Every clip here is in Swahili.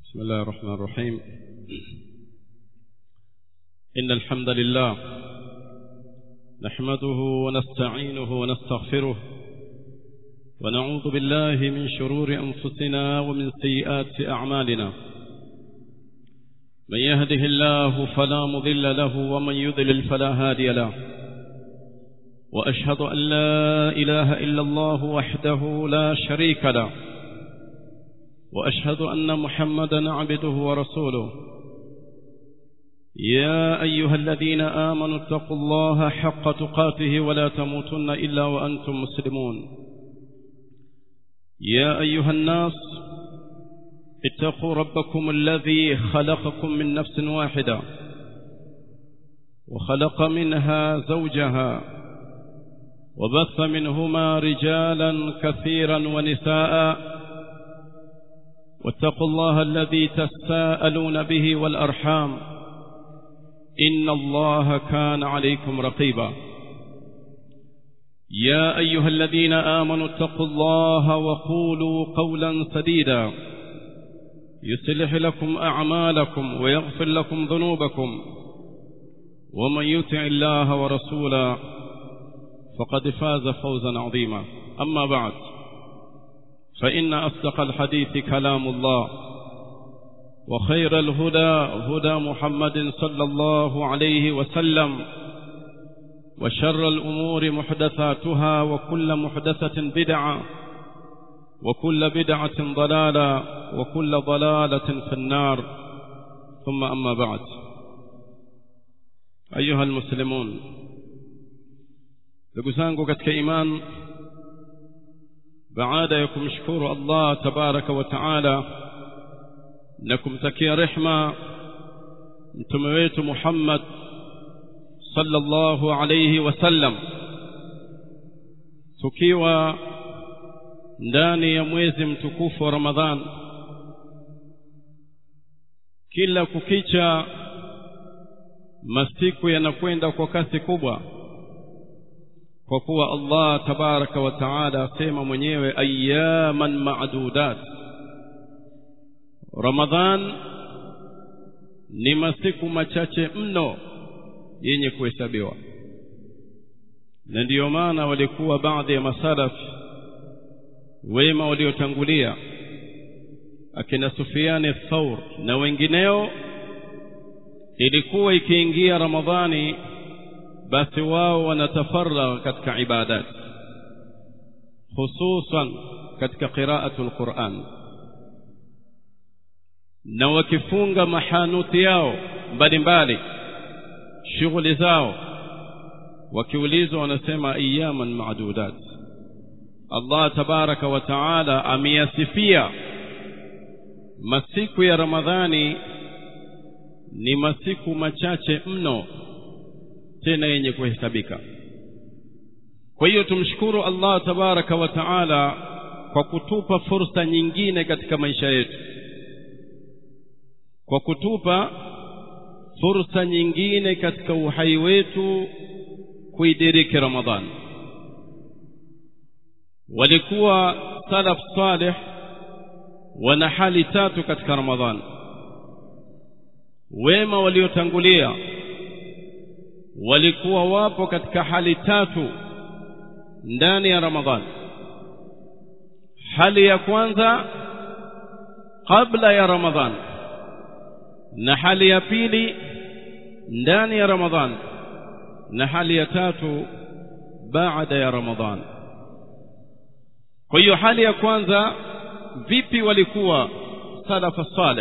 بسم الله الرحمن الرحيم إن الحمد لله نحمده ونستعينه ونستغفره ونعوذ بالله من شرور أنفسنا ومن سيئات أعمالنا من يهده الله فلا مضل له ومن يضلل فلا هادي له وأشهد أن لا إله إلا الله وحده لا شريك له وأشهد أن محمدا عبده ورسوله يا أيها الذين آمنوا اتقوا الله حق تقاته ولا تموتن إلا وأنتم مسلمون يا أيها الناس اتقوا ربكم الذي خلقكم من نفس واحدة وخلق منها زوجها وبث منهما رجالا كثيرا ونساء واتقوا الله الذي تساءلون به والأرحام إن الله كان عليكم رقيبا يا أيها الذين آمنوا اتقوا الله وقولوا قولا سديدا يصلح لكم أعمالكم ويغفر لكم ذنوبكم ومن يطع الله ورسوله فقد فاز فوزا عظيما أما بعد فإن أصدق الحديث كلام الله وخير الهدى هدى محمد صلى الله عليه وسلم وشر الأمور محدثاتها وكل محدثة بدعة وكل بدعة ضلالة وكل ضلالة في النار ثم أما بعد أيها المسلمون لقسانكو كتك إيمان baada ya kumshukuru Allah tabaraka wa taala na kumtakia rehma mtume wetu Muhammad sallallahu alayhi wasallam tukiwa ndani ya mwezi mtukufu wa Ramadhan kila kukicha masiku yanakwenda kwa kasi kubwa kwa kuwa Allah tabaraka wa taala asema mwenyewe ayaman ma'dudat Ramadhan ni masiku machache mno yenye kuhesabiwa na ndiyo maana walikuwa baadhi ya masalaf wema waliotangulia akina Sufiani Thaur na wengineo ilikuwa ikiingia Ramadhani basi wao wanatafaragha katika ibadat hususan katika qiraatu alquran na wakifunga mahanuti yao mbalimbali shughuli zao wakiulizwa wanasema ayaman maadudat Allah tabaraka wa taala ameyasifia masiku ya Ramadhani ni masiku machache mno tena yenye kuhesabika kwa hiyo tumshukuru Allah tabaraka wa taala kwa kutupa fursa nyingine katika maisha yetu kwa kutupa fursa nyingine katika uhai wetu kuidiriki Ramadhan walikuwa salaf salih wana hali tatu katika Ramadhan wema waliotangulia walikuwa wapo katika hali tatu ndani ya Ramadhan hali ya kwanza kabla ya Ramadhan na hali ya pili ndani ya Ramadhan na hali ya tatu baada ya Ramadhan kwa hiyo hali ya kwanza vipi walikuwa salafa salih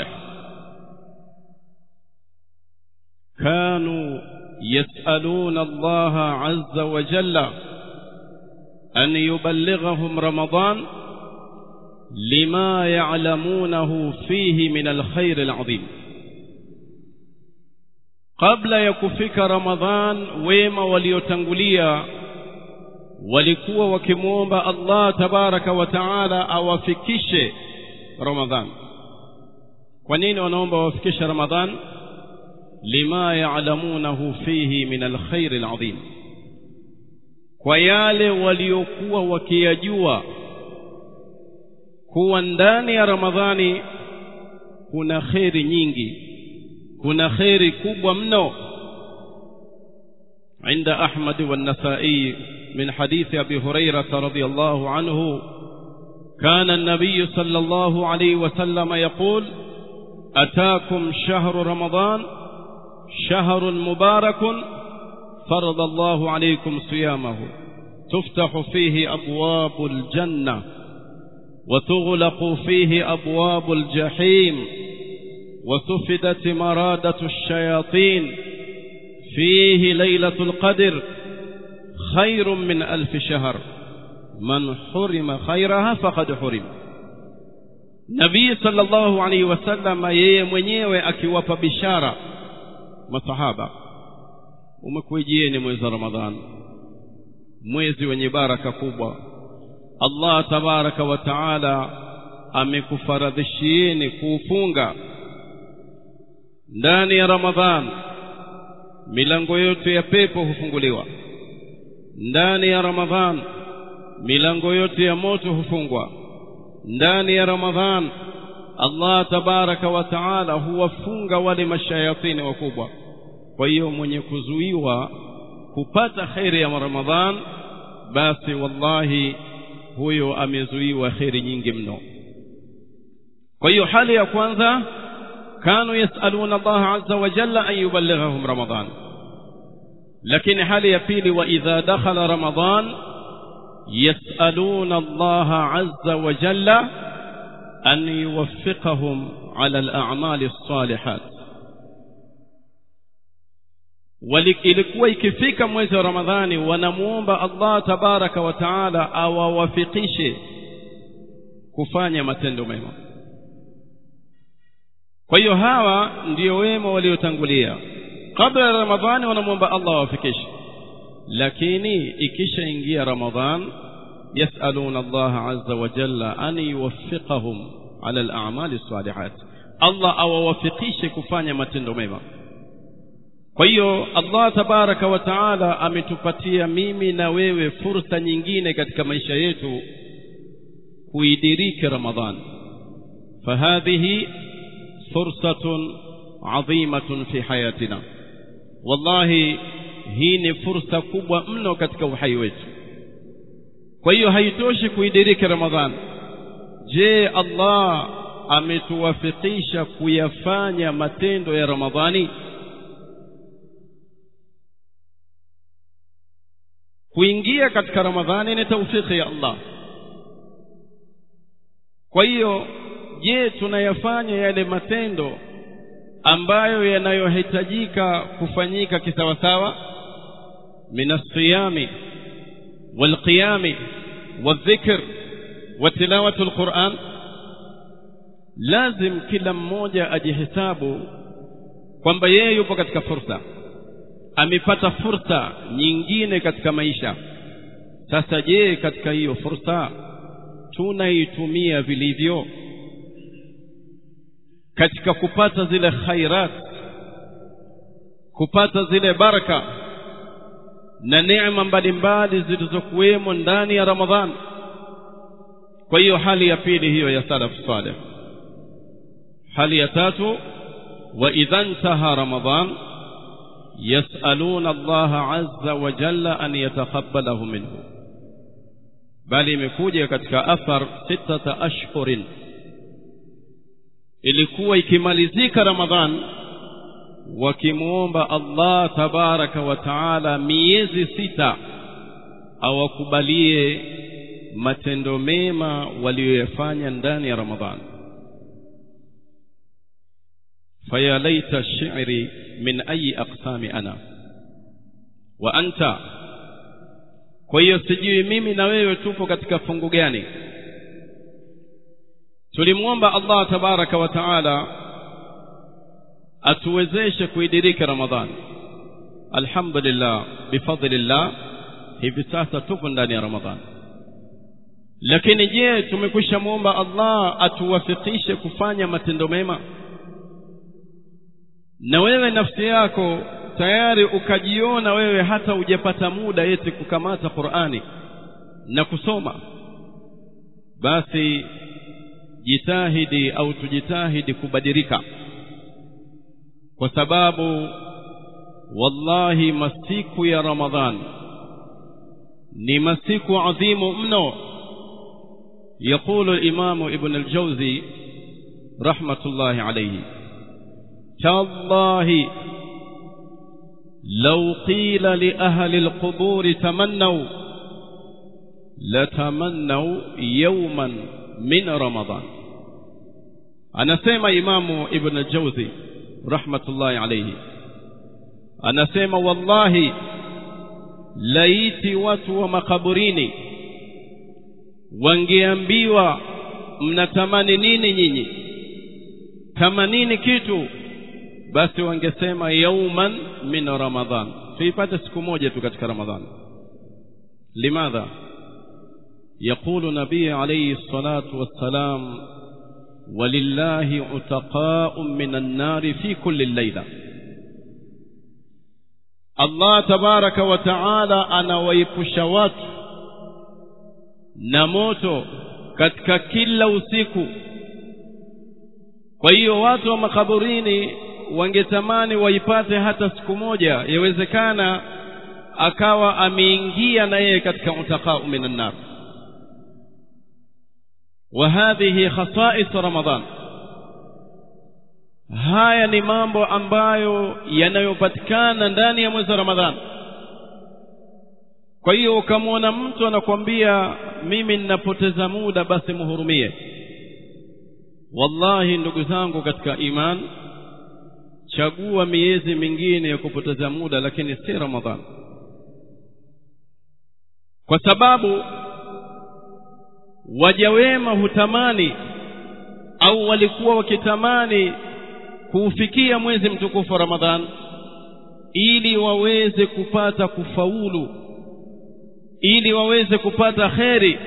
kanu يسألون الله عز وجل أن يبلغهم رمضان لما يعلمونه فيه من الخير العظيم قبل يكفك رمضان وما وليتنقليا walikuwa wakimwomba Allah tabaraka wa taala awafikishe Ramadhan. Kwa nini wanaomba wafikishe Ramadhan? lima ya'lamunahu fihi min alkhair alazim kwa yale waliokuwa wakiyajua kuwa ndani ya Ramadhani kuna kheri nyingi kuna kheri kubwa mno عند أحمد والنسائي من حديث أبي هريرة رضي الله عنه كان النبي صلى الله عليه وسلم يقول أتاكم شهر رمضان شهر مبارك فرض الله عليكم صيامه تفتح فيه أبواب الجنة وتغلق فيه أبواب الجحيم وسفدت مرادة الشياطين فيه ليلة القدر خير من ألف شهر من حرم خيرها فقد حرم nabii sallallahu alaihi wasallam yeye mwenyewe akiwapa bishara masahaba umekuijieni mwezi wa ramadhani mwezi wenye baraka kubwa allah tabaraka wa taala amekufaradhishieni kuufunga ndani ya ramadhani milango yote ya pepo hufunguliwa ndani ya ramadhan milango yote ya moto hufungwa ndani ya ramadhan allah tabaraka wa taala huwafunga wale mashayatini wakubwa kwa hiyo mwenye kuzuiwa kupata kheri ya ramadhan basi wallahi huyo amezuiwa kheri nyingi mno kwa hiyo hali ya kwanza كانوا يسألون الله عز وجل أن يبلغهم رمضان لكن حال يبيل وإذا دخل رمضان يسألون الله عز وجل أن يوفقهم على الأعمال الصالحات ilikuwa ikifika mwezi wa ramadhani wanamuomba allah tabaraka wa taala awawafikishe kufanya matendo mema kwa hiyo hawa ndio wema waliotangulia kabla ya ramadhani wanamwomba allah awafikishe lakini ikishaingia ramadhan yasaluna allah azza wa jalla an yuwaffiqahum ala al-a'mali salihat allah awawafikishe kufanya matendo mema kwa hiyo allah tabaraka wa taala ametupatia mimi na wewe fursa nyingine katika maisha yetu kuidiriki ramadhan fahadhihi فرصة عظيمة في حياتنا والله hii ni fursa kubwa mno katika uhai wetu kwa hiyo haitoshi kuidiriki ramadhan je allah ametuwafikisha kuyafanya matendo ya ramadhani kuingia katika ramadhani ni taufiki ya allah kwa hiyo je tunayafanya yale matendo ambayo yanayohitajika kufanyika kisawasawa min alsiyami walqiyami waldhikr watilawati alquran lazim kila mmoja ajihesabu kwamba yeye yupo katika fursa amepata fursa nyingine katika maisha sasa je katika hiyo fursa tunaitumia vilivyo katika kupata zile khairat kupata zile baraka na neema mbalimbali zilizokuwemo ndani ya ramadhan kwa hiyo hali ya pili hiyo ya salaf salih hali ya tatu wa idha intaha ramadhan yasaluna Allah azza wa jalla an yatakabbalahu minhu bali imekuja katika athar sitata ashhurin ilikuwa ikimalizika ramadhan wakimuomba Allah tabaraka wa taala miezi sita awakubalie matendo mema waliyoyafanya ndani ya ramadhan faya laita shi'ri min ayi aqsami ana wa anta kwa hiyo sijui mimi na wewe tupo katika fungu gani tulimwomba Allah tabaraka wa taala atuwezeshe kuidiriki ramadhani alhamdulillah bifadlillah hivi sasa tupo ndani ya ramadhani lakini je tumekwisha muomba Allah atuwafikishe kufanya matendo mema na wewe nafsi yako tayari ukajiona wewe hata hujapata muda eti kukamata Qur'ani na kusoma basi jitahidi au tujitahidi kubadilika kwa sababu wallahi masiku ya ramadhan ni masiku adhimu mno يقول الإمام ابن الجوزي رحمة الله عليه تالله لو قيل لأهل القبور تمنوا لتمنوا يوما من رمضان أنا سيما إمام ابن الجوزي رحمة الله عليه أنا سيما والله laiti watu wa makaburini wangeambiwa mnatamani nini nyinyi tamanini kitu basi wangesema yauman min ramadhan tuipate siku moja tu katika ramadhan limadha يقول نبي عليه الصلاة والسلام ولله عتقاء من النار في كل الليلة Allah tabaraka wa taala anawaepusha watu na moto katika kila usiku kwa hiyo watu wa makaburini wangetamani waipate hata siku moja yawezekana akawa ameingia na yeye katika utaqau minan nar wa hadhihi khasais ramadan haya ni mambo ambayo yanayopatikana ndani ya mwezi wa Ramadhani. Kwa hiyo ukamwona mtu anakwambia mimi ninapoteza muda, basi muhurumie. Wallahi ndugu zangu katika iman, chagua miezi mingine ya kupoteza muda, lakini si Ramadhani, kwa sababu waja wema hutamani au walikuwa wakitamani kuufikia mwezi mtukufu wa Ramadhan ili waweze kupata kufaulu ili waweze kupata kheri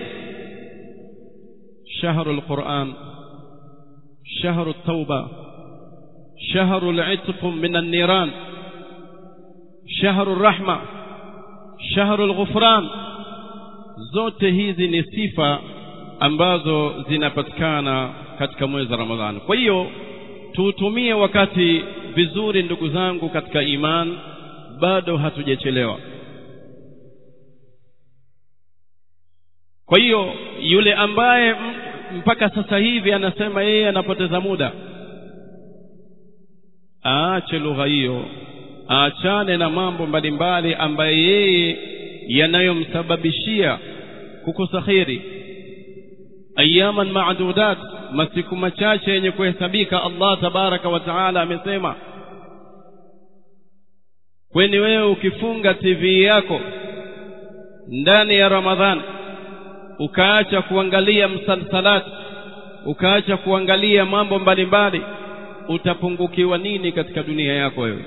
shahru alquran shahru at-tauba shahru al-itq min an-niran shahru ar-rahma shahru al-ghufran zote hizi ni sifa ambazo zinapatikana katika mwezi wa Ramadhani kwa hiyo tuutumie wakati vizuri ndugu zangu katika iman bado hatujachelewa kwa hiyo yule ambaye mpaka sasa hivi anasema yeye anapoteza muda aache lugha hiyo aachane na mambo mbalimbali ambayo yeye yanayomsababishia kukosa kheri ayaman maadudat masiku machache yenye kuhesabika Allah tabaraka wa taala amesema kweni wewe ukifunga TV yako ndani ya Ramadhan ukaacha kuangalia msalsalat ukaacha kuangalia mambo mbalimbali utapungukiwa nini katika dunia yako wewe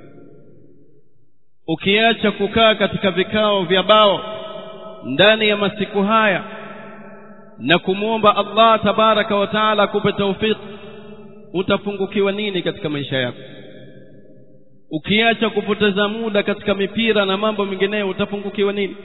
ukiacha kukaa katika vikao vya bao ndani ya masiku haya na kumwomba Allah tabaraka wa taala akupe taufik utapungukiwa nini katika maisha yako ukiacha kupoteza muda katika mipira na mambo mengineyo utapungukiwa nini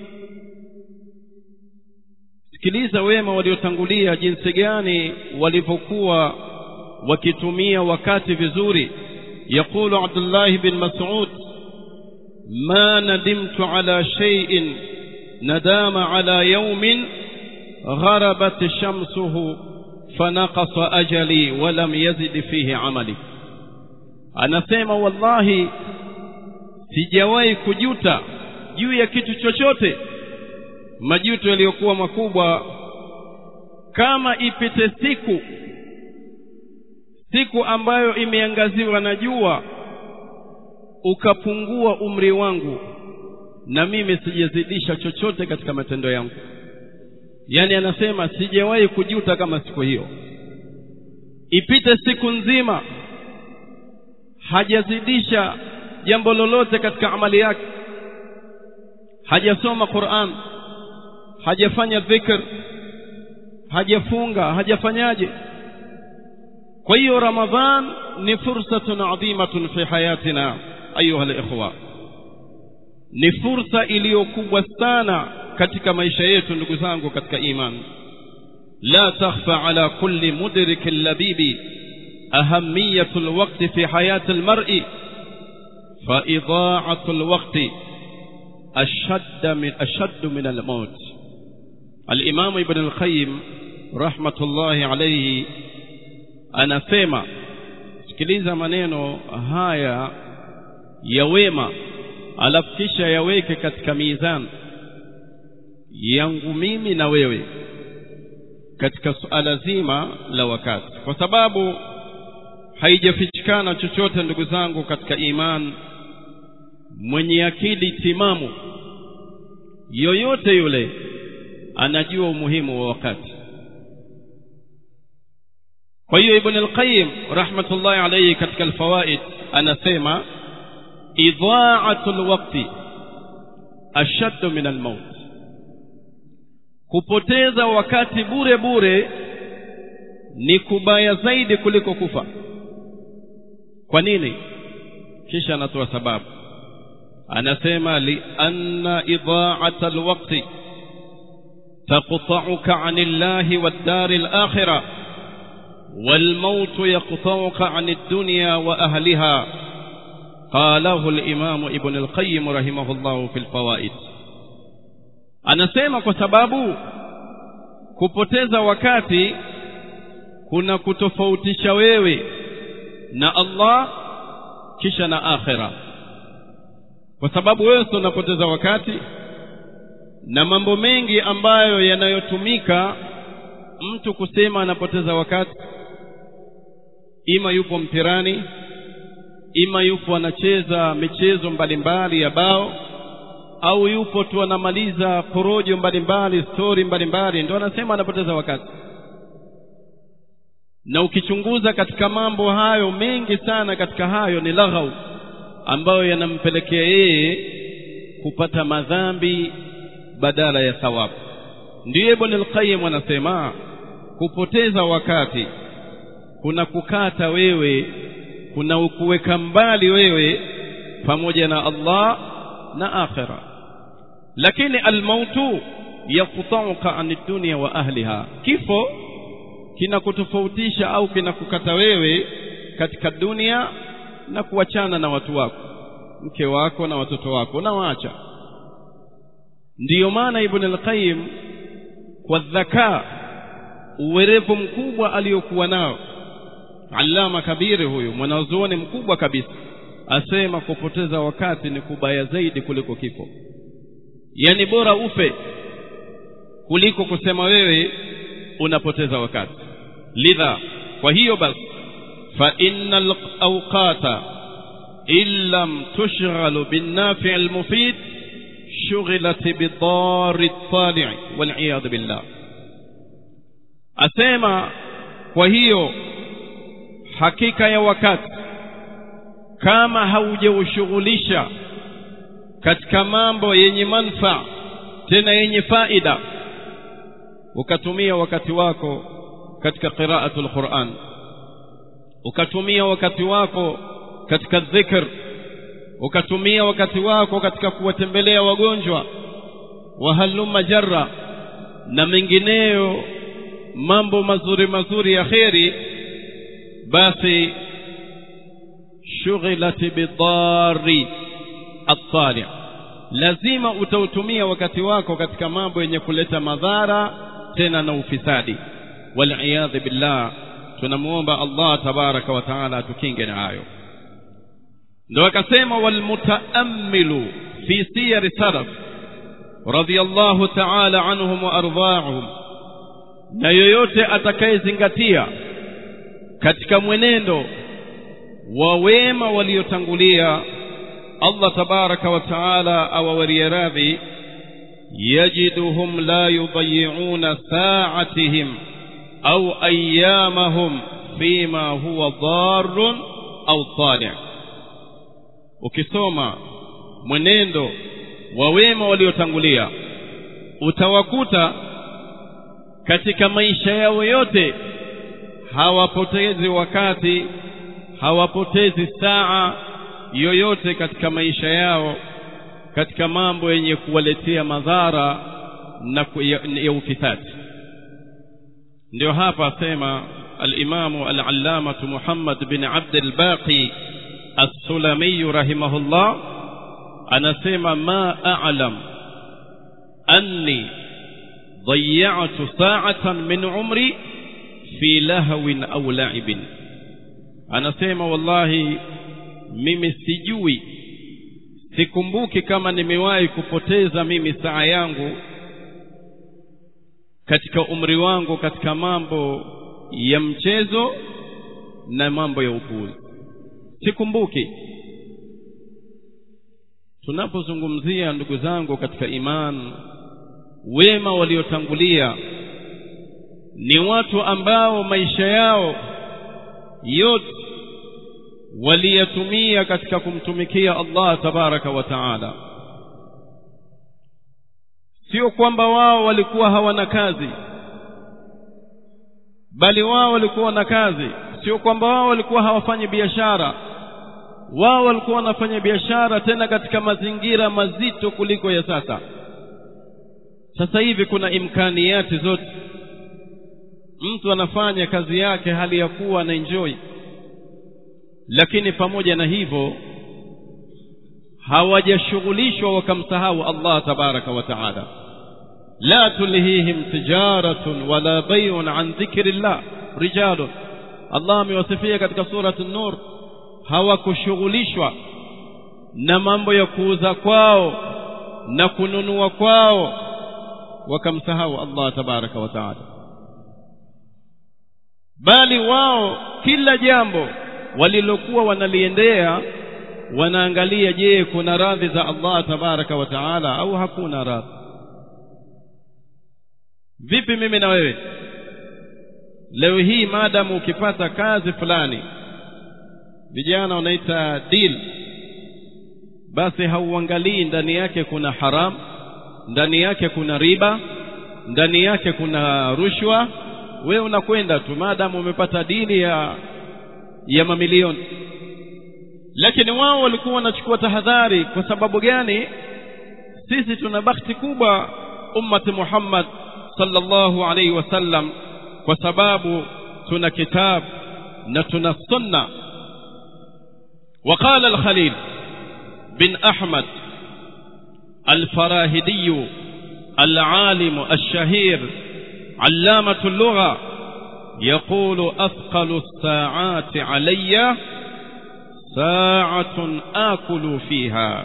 sikiliza wema waliotangulia jinsi gani walivyokuwa wakitumia wakati vizuri يقول عبد الله بن مسعود ما ندمت على شيء ندام على يوم غربت شمسه فنقص أجلي ولم يزد فيه عملي anasema wallahi sijawahi kujuta juu ya kitu chochote majuto yaliyokuwa makubwa kama ipite siku siku ambayo imeangaziwa na jua ukapungua umri wangu na mimi sijazidisha chochote katika matendo yangu yani anasema sijawahi kujuta kama siku hiyo ipite siku nzima hajazidisha jambo lolote katika amali yake hajasoma Qur'an hajafanya dhikr hajafunga hajafanyaje kwa hiyo ramadhan ni fursatun adhimatun fi hayatina ayuha alikhwa ni fursa iliyokubwa sana katika maisha yetu ndugu zangu katika imani لا تخفى على كل مدرك لبيب أهمية الوقت في حياة المرء فإضاعة الوقت أشد من أشد من الموت الإمام ابن القيم رحمة الله عليه anasema sikiliza maneno haya ya wema alafu kisha yaweke katika mizani yangu mimi na wewe katika suala zima la wakati kwa sababu haijafichikana chochote ndugu zangu katika iman mwenye akili timamu yoyote yule anajua umuhimu wa wakati kwa hiyo ibn al-qayyim rahmatullahi alayhi katika al-fawaid anasema idha'atu al-waqti ashaddu min al-maut kupoteza wakati bure bure ni kubaya zaidi kuliko kufa kwa nini kisha anatoa sababu anasema li anna idha'ata al-waqti تقطعك عن الله والدار الآخرة والموت يقطعك عن الدنيا وأهلها قاله الإمام ابن القيم رحمه الله في الفوائد anasema kwa sababu kupoteza wakati kuna kutofautisha wewe na Allah kisha na akhira kwa sababu wewe unapoteza wakati na mambo mengi ambayo yanayotumika mtu kusema anapoteza wakati ima yupo mpirani ima yupo anacheza michezo mbalimbali ya bao au yupo tu anamaliza porojo mbalimbali stori mbalimbali ndio anasema anapoteza wakati na ukichunguza katika mambo hayo mengi sana katika hayo ni laghau ambayo yanampelekea yeye kupata madhambi badala ya thawabu ndiyo ibn al-qayyim anasema kupoteza wakati kuna kukata wewe kuna ukuweka mbali wewe pamoja na Allah na akhira lakini almautu yaqta'uka an dunya wa ahliha kifo kinakutofautisha au kinakukata wewe katika dunia na kuachana na watu wako mke wako na watoto wako na waacha ndiyo maana ibn al-qayyim kwa dhaka uwerevu mkubwa aliyokuwa nao allama kabiri huyu mwanazuoni mkubwa kabisa asema kupoteza wakati ni kubaya zaidi kuliko kifo yani bora ufe kuliko kusema wewe unapoteza wakati lidha kwa hiyo basi fa innal awqata illam tushghalu bin nafi' al mufid shughilat bidar at-tali' wal iyad billah asema kwa hiyo hakika ya wakati kama haujaushughulisha katika mambo yenye manfaa tena yenye faida ukatumia wakati wako katika qiraatul Qur'an ukatumia wakati wako katika dhikr ukatumia wakati wako katika kuwatembelea wagonjwa wa halumma jarra na mengineyo mambo mazuri mazuri ya kheri basi shughilat bidari at-tali lazima utautumia wakati wako katika mambo yenye kuleta madhara tena na ufisadi wal billah tunamuomba Allah tabaraka wa taala atukinge na hayo ndio akasema wal mutaammilu fi siyar salaf radiyallahu ta'ala anhum wa ardha'uhum na yoyote atakayezingatia katika mwenendo wa wema waliotangulia Allah tabaraka wa taala awawarie radhi yajiduhum la yudayi'una sa'atihim au ayyamahum fima huwa dharrun au tali' ukisoma mwenendo wa wema waliotangulia utawakuta katika maisha yao yote hawapotezi wakati hawapotezi saa yoyote katika maisha yao katika mambo yenye kuwaletea madhara na ya, ya ufisadi ndio hapa asema al-Imamu al-Allamatu Muhammad bin Abd al-Baqi as-Sulami rahimahullah anasema ma a'lam anni ضيعت ساعة من عمري في لهو أو لعب anasema wallahi mimi sijui sikumbuki kama nimewahi kupoteza mimi saa yangu katika umri wangu katika mambo ya mchezo na mambo ya upuzi sikumbuki tunapozungumzia ndugu zangu katika iman wema waliotangulia ni watu ambao maisha yao yote waliyatumia katika kumtumikia Allah tabaraka wa taala sio kwamba wao walikuwa hawana kazi bali wao walikuwa na kazi sio kwamba wao walikuwa hawafanyi biashara wao walikuwa wanafanya biashara tena katika mazingira mazito kuliko ya sasa sasa hivi kuna imkaniati zote mtu anafanya kazi yake hali ya kuwa na enjoy lakini pamoja na hivyo hawajashughulishwa wakamsahau Allah tabaraka wa taala la tulhihim tijaratun wala bay'un an dhikrillah rijalun Allah amewasifia katika surati an-nur hawakushughulishwa na mambo ya kuuza kwao na kununua kwao wakamsahau Allah tabaraka wa taala bali wao kila jambo walilokuwa wanaliendea wanaangalia je kuna radhi za Allah tabaraka wa taala au hakuna radhi vipi mimi na wewe leo hii maadamu ukipata kazi fulani vijana wanaita deal basi hauangalii ndani yake kuna haram ndani yake kuna riba ndani yake kuna rushwa wewe unakwenda tu maadamu umepata dili ya ya mamilioni lakini wao walikuwa wanachukua tahadhari kwa sababu gani sisi tuna bahati kubwa ummati Muhammad sallallahu alaihi wasallam kwa sababu tuna kitabu na tuna sunna وقال الخليل بن أحمد الفراهدي العالم الشهير علامة اللغة يقول أثقل الساعات علي ساعة آكل فيها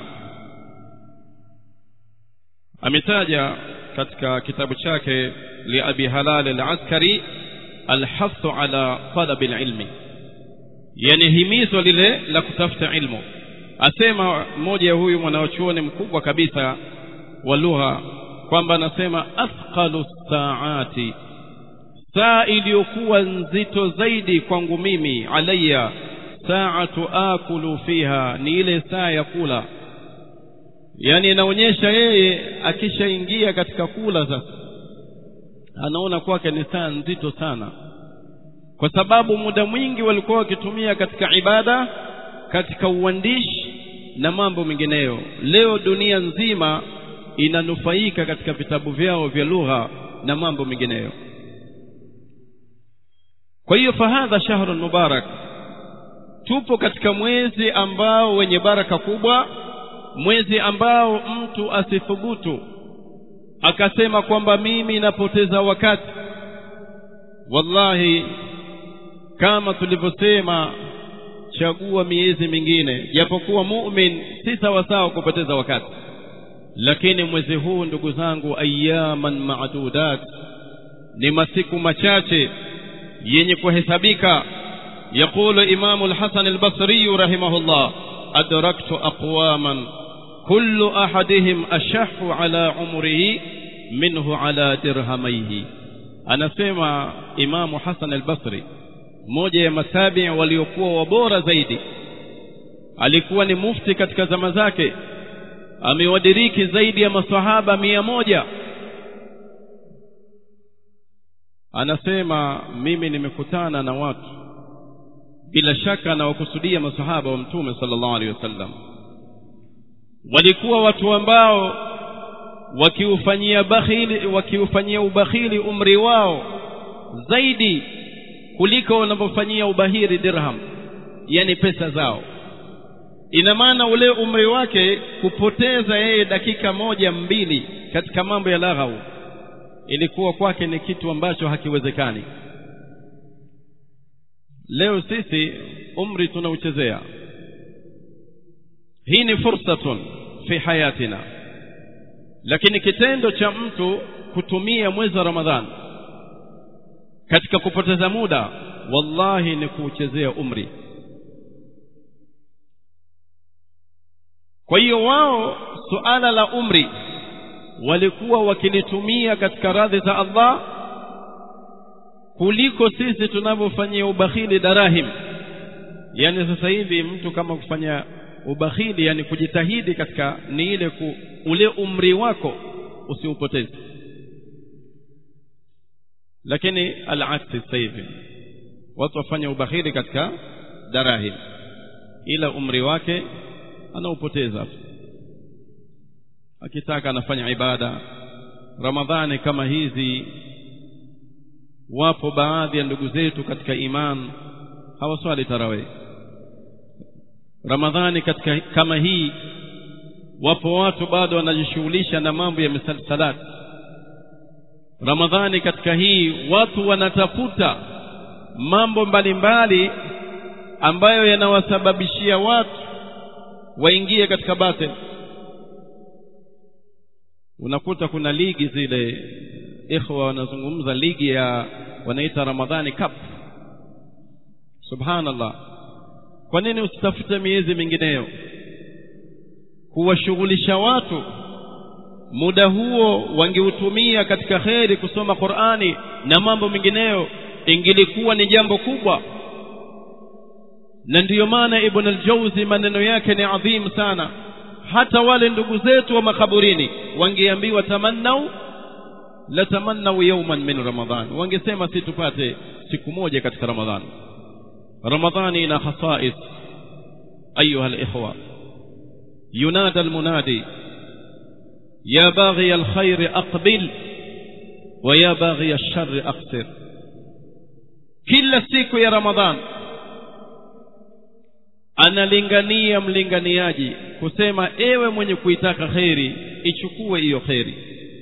ametaja katika kitabu chake liabi halal al-askari alhasu ala talabi ilmi yani himizo lile la kutafuta ilmu asema mmoja ya huyu mwanachuoni mkubwa kabisa wa lugha kwamba anasema athqalu saati saa iliyokuwa nzito zaidi kwangu mimi alayya saatu akulu fiha ni ile saa ya kula yani inaonyesha yeye akishaingia katika kula sasa anaona kwake ni saa nzito sana kwa sababu muda mwingi walikuwa wakitumia katika ibada katika uandishi na mambo mengineyo leo dunia nzima inanufaika katika vitabu vyao vya lugha na mambo mengineyo kwa hiyo fahadha shahrun mubarak tupo katika mwezi ambao wenye baraka kubwa mwezi ambao mtu asithubutu akasema kwamba mimi napoteza wakati wallahi kama tulivyosema chagua miezi mingine japokuwa mu'min si sawasawa kupoteza wakati lakini mwezi huu ndugu zangu ayaman ma'dudat ni masiku machache yenye kuhesabika يقول إمام الحسن البصري رحمه الله أدركت أقواما كل أحدهم أشح على عمره منه على درهميه أنا سمع إمام حسن البصري mmoja ya matabi waliokuwa wabora zaidi alikuwa ni mufti katika zama zake amewadiriki zaidi ya masahaba mia moja anasema mimi nimekutana na watu bila shaka anawakusudia masahaba wa mtume sallallahu alaihi wasallam walikuwa watu ambao wakiufanyia bakhili wakiufanyia ubakhili umri wao zaidi kuliko wanavyofanyia ubahiri dirham yani pesa zao ina maana ule umri wake kupoteza yeye dakika moja mbili katika mambo ya laghau ilikuwa kwake ni kitu ambacho hakiwezekani leo sisi umri tunauchezea hii ni fursatun fi hayatina lakini kitendo cha mtu kutumia mwezi wa ramadhan katika kupoteza muda wallahi ni kuuchezea umri kwa hiyo wao suala la umri walikuwa wakilitumia katika radhi za Allah kuliko sisi tunavyofanyia ubakhili darahim yani sasa hivi mtu kama kufanya ubakhili yani kujitahidi katika ni ile ku, ule umri wako usiupoteze lakini alaksi sasa hivi watu wafanya ubakhili katika darahim ila umri wake anaupoteza akitaka anafanya ibada ramadhani kama hizi wapo baadhi ya ndugu zetu katika iman hawaswali tarawih ramadhani katika kama hii wapo watu bado wanajishughulisha na mambo ya misalsalat ramadhani katika hii watu wanatafuta mambo mbalimbali ambayo yanawasababishia watu waingie katika batil unakuta kuna ligi zile ikhwa wanazungumza ligi ya wanaita ramadhani cup subhanallah kwa nini usitafute miezi mingineyo kuwashughulisha watu muda huo wangeutumia katika kheri kusoma Qur'ani na mambo mengineyo ingilikuwa ni jambo kubwa na ndiyo maana ibn al-Jawzi maneno yake ni adhim sana hata wale ndugu zetu wa makaburini wangeambiwa tamannau la tamannau yawman min ramadhan wangesema si tupate siku moja katika ramadhani ramadhani ina khasais ayuha al-ikhwa ينادى المنادي يا باغي الخير أقبل ويا باغي الشر أقصر كل siku ya Ramadhan analingania mlinganiaji kusema ewe mwenye kuitaka kheri ichukue hiyo kheri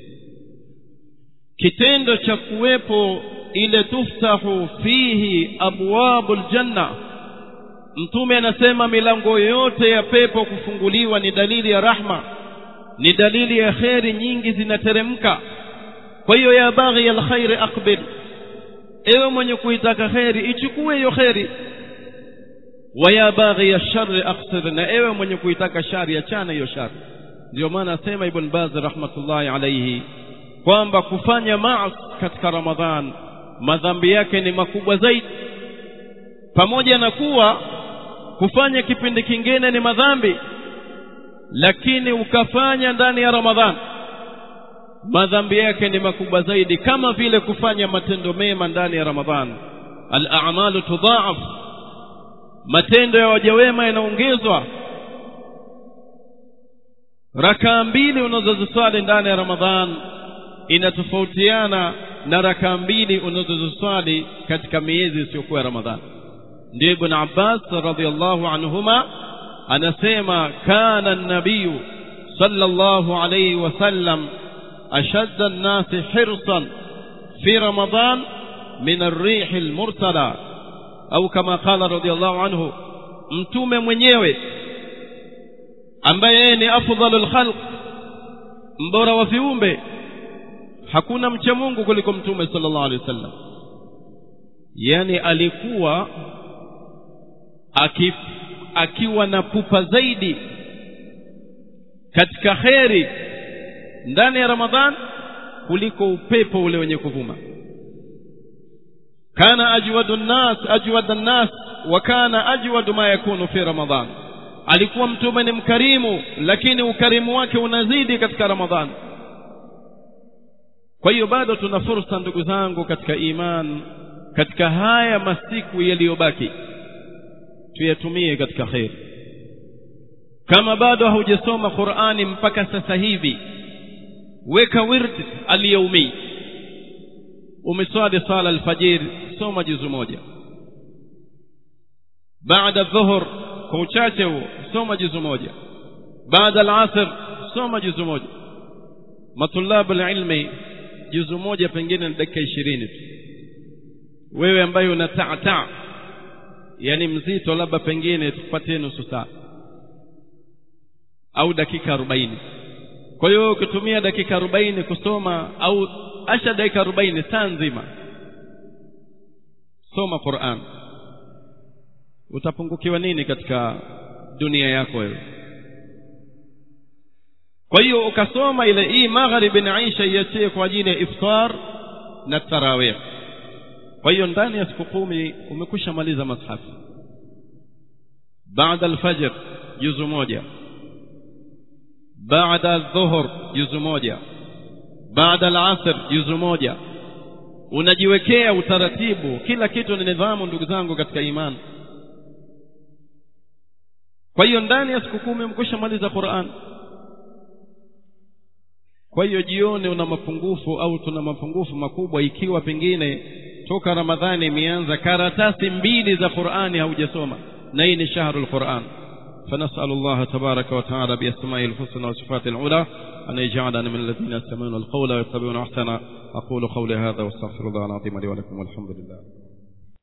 kitendo cha kuwepo ile tuftahu fihi abwabul janna mtume anasema milango yote ya pepo kufunguliwa ni dalili ya rahma ni dalili ya kheri nyingi zinateremka kwa hiyo ya baghi alkhairi aqbil ewe mwenye kuitaka kheri ichukue hiyo kheri wa ya baghi alsharri aqsir na ewe mwenye kuitaka shari achana hiyo shari ndio maana asema ibn baz rahmatullahi alayhi kwamba kufanya maasi katika ramadhan madhambi yake ni makubwa zaidi pamoja na kuwa kufanya kipindi kingine ni madhambi lakini ukafanya ndani ya ramadhan madhambi yake ni makubwa zaidi kama vile kufanya matendo mema ndani ya ramadhan al-a'malu tudha'af matendo ya waja wema yanaongezwa rakaa mbili unazoziswali ndani ya ramadhan inatofautiana na rakaa mbili unazoziswali katika miezi isiyokuwa ya ramadhani ndio ibn abbas radhiallahu anhuma anasema kana nabiyu sallallahu alayhi wasallam ashadda an-nasi hirsan fi ramadan min ar-rih al-mursala au kama qala radhiallahu anhu mtume mwenyewe ambaye yeye ni afdhalul khalq mbora wa viumbe hakuna mcha Mungu kuliko mtume sallallahu alaihi wasallam yani alikuwa aki, akiwa na pupa zaidi katika kheri ndani ya Ramadhan kuliko upepo ule wenye kuvuma kana ajwadu nnas ajwad nnas wa kana ajwadu ma yakunu fi Ramadhan alikuwa mtume ni mkarimu lakini ukarimu wake unazidi katika Ramadhan kwa hiyo bado tuna fursa ndugu zangu katika iman katika haya masiku yaliyobaki tuyatumie katika kheri kama bado haujasoma Qur'ani mpaka sasa hivi weka wird al-yawmi umeswali sala alfajiri soma juzu moja baada dhuhur kwa uchache huo soma juzu moja baada alasr soma juzu moja matulabu alilmi juzu moja pengine ni dakika ishirini tu wewe ambaye una taataa yani mzito labda pengine tupatie nusu saa au dakika arobaini kwa hiyo ukitumia dakika arobaini kusoma au asha dakika arobaini saa nzima soma Qur'an utapungukiwa nini katika dunia yako wewe kwa hiyo ukasoma ile hii magharibi na Aisha iachie kwa ajili ya iftar na tarawih kwa hiyo ndani ya siku kumi umekwisha maliza mashafi baada alfajr juzu moja baada dhuhur juzu moja baada alasr juzu moja unajiwekea utaratibu kila kitu ni nidhamu ndugu zangu katika imani kwa hiyo ndani ya siku kumi umekwisha maliza Qur'an kwa hiyo jione una mapungufu au tuna mapungufu makubwa ikiwa pengine toka ramadhani imeanza karatasi mbili za qurani haujasoma na hii ni shahrul quran فنسأل الله تبارك وتعالى بأسمائه الحسنى وصفاته العلى أن يجعلنا من الذين يستمعون القول ويتبعون أحسنه أقول قولي هذا واستغفر الله العظيم لي ولكم والحمد لله